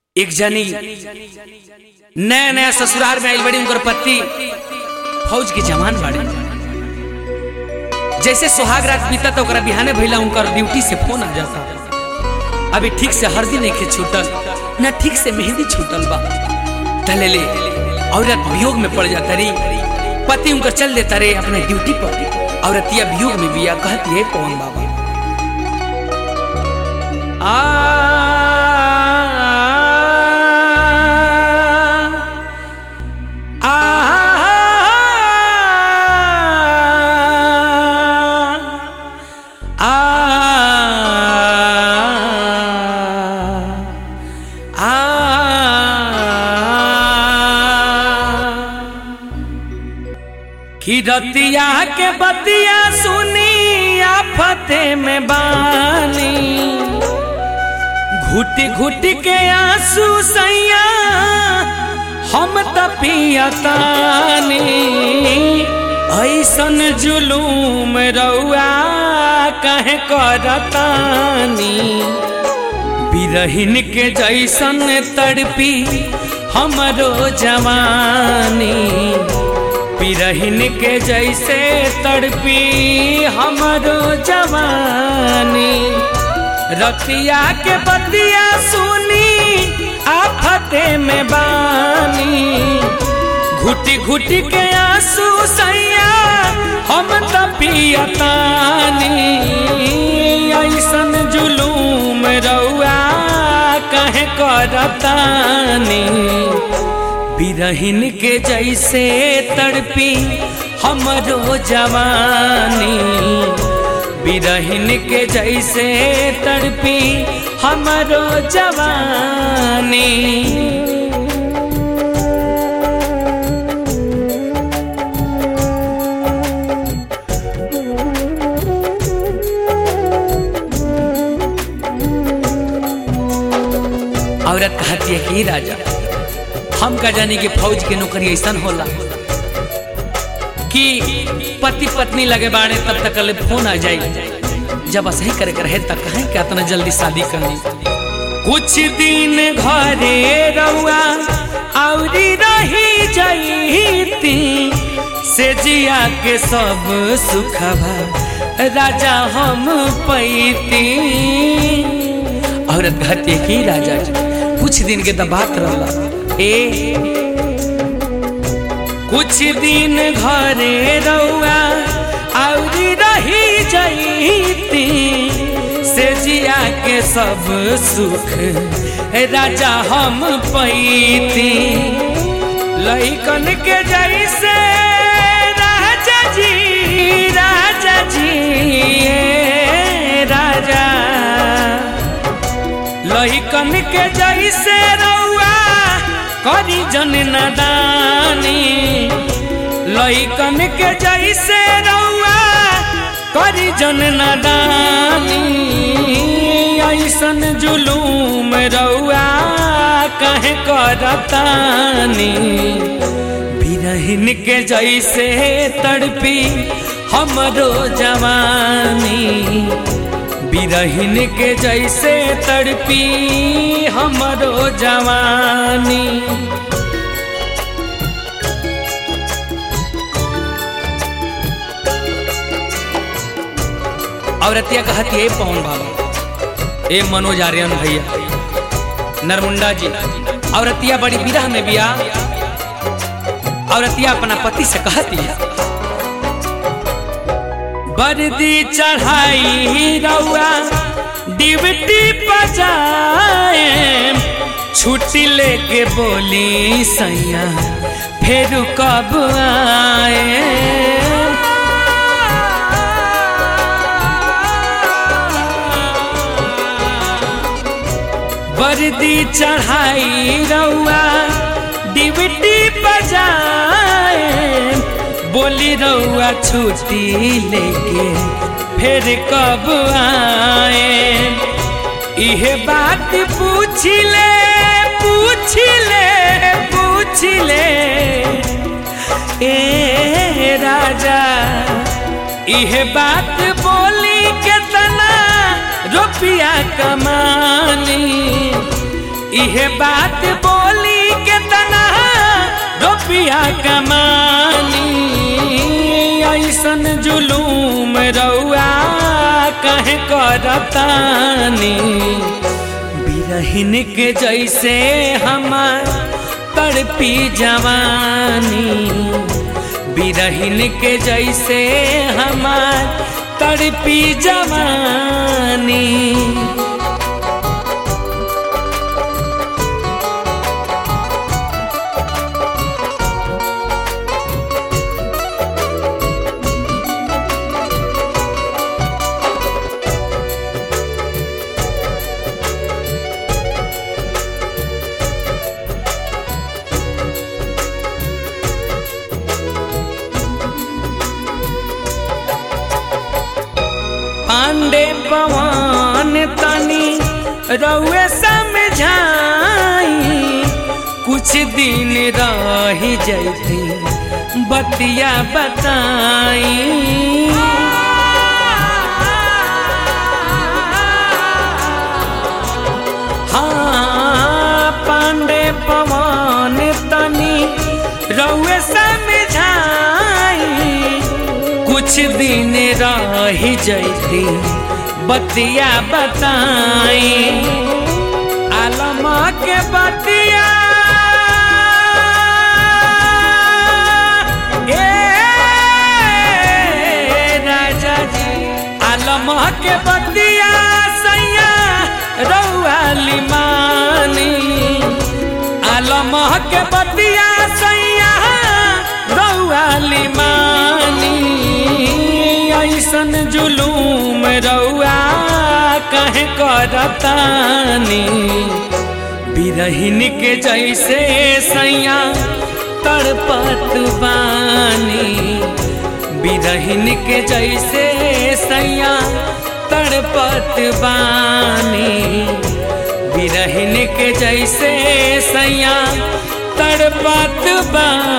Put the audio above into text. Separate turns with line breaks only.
एक जनी नया नया ससुराल में आइल बड़ी उनकर पति फौज के जवान बाड़े जैसे सुहाग रात बीता तो ओकरा बिहाने भइला उनकर ड्यूटी से फोन आ जाता अभी ठीक से हरदी नहीं के छूटल न ठीक से मेहंदी छूटल बा टले ले औरत वियोग में पड़ जाता रे पति उनकर चल देता रे अपने ड्यूटी पर औरतिया वियोग में बिया कहती है पवन बाबा आ आ रतिया के बतिया सुनी आफते में बानी घुटी घुटी के आंसू सैया हम तपियतानी ऐसन जुलूम रउआ कहे करतानी बिरहिन के जैसन तड़पी हमरो जवानी बिरहिन के जैसे तड़पी हमरो जवानी रतिया के बतिया सुनी आफते में बानी घुटी घुटी के आंसू सैया हम तपियतानी ऐसन जुलूम रउआ कहे करतानी बिरहिन के जैसे तड़पी हमरो जवानी बिरहिन के जैसे तड़पी हमरो जवानी औरत कहती है कि राजा हम का जानी कि फौज के नौकरी ऐसा होला कि पति पत्नी लगे बाड़े तब तक ले फोन आ जाए जब सही करे कर है तक कहें कि इतना जल्दी शादी करनी कुछ दिन घरे रहुआ औरी रही जाईती से जिया के सब सुखवा राजा हम पैती औरत कहती है कि राजा जी कुछ दिन के दबात रहला ए कुछ दिन घरे रउआ औरी रही जाईती से जिया के सब सुख राजा हम पैती लइकन के जैसे राजा जी राजा जी ए राजा लइकन के जैसे रउआ करी जन नदानी लइकन के जैसे रउआ करी जन नदानी ऐसन जुलूम रउआ कहे करतानी बिरहिन के जैसे तड़पी हमरो जवानी बिरहिन के जैसे तड़पी हमरो जवानी औरतिया कहती है पवन बाबा ए मनोज आर्यन भैया नरमुंडा जी औरतिया बड़ी विरह में बिया औरतिया अपना पति से कहती है वर्दी चढ़ाई रउआ डिबटी बजाए छुट्टी लेके बोली सैया फिर कब आए वर्दी चढ़ाई रउआ डिबटी बजाए बोली रउआ छुट्टी लेके फिर कब आए इहे बात पूछ ले पूछ ले पूछ ले ए राजा इहे बात बोली के तना रुपया कमानी इहे बात बोली के तना रुपया कमानी ऐसन जुलूम रउआ कहे करतानी बिरहिन के जैसे हमार तड़पी जवानी बिरहिन के जैसे हमार तड़पी जवानी पांडे पवन तनी रउए समझाई कुछ दिन रही जैती बतिया बताई हाँ पांडे पवन तनी रउए समझाई कुछ दिन रही जैती बतिया बताई आलम के बतिया ए राजा जी आलम के बतिया सैया रउआली मानी आलम के बतिया सैया रउआली मानी ऐसन जुलूम रउआ कहे करतानी बिरहिन के जैसे सैया तड़पत बानी बिरहिन के जैसे सैया तड़पत बानी बिरहिन के जैसे सैया तड़पत बानी